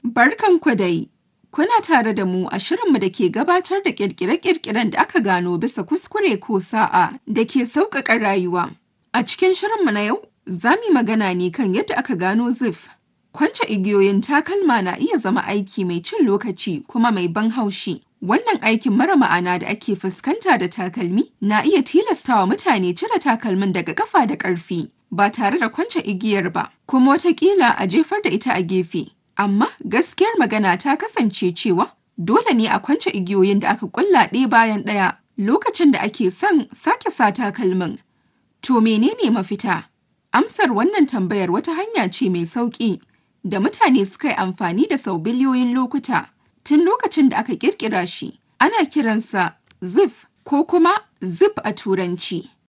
Barkanku dai! Kuna tare da mu a shirinmu da ke gabatar da ƙirƙire-ƙirƙiren da aka gano bisa kuskure ko sa'a da ke sauƙaƙa rayuwa. A cikin shirinmu na yau, za mu yi magana ne kan yadda aka gano zip. Kwance igiyoyin takalma na iya zama aiki mai cin lokaci kuma mai ban haushi. Wannan aikin mara ma'ana da ake fuskanta da takalmi na iya tilastawa mutane cire takalmin daga ƙafa da ƙarfi ba tare da kwance igiyar ba, kuma wataƙila a jefar da ita a gefe. Amma gaskiyar magana ta kasance cewa dole ne a kwance igiyoyin da aka ƙulla ɗaya bayan ɗaya lokacin da ake son sake sa takalmin. To menene mafita? Amsar wannan tambayar wata hanya ce mai sauƙi da mutane suka yi amfani da sau biliyoyin lokuta tun lokacin da aka ƙirƙira shi. Ana kiransa zip ko kuma zip a Turanci.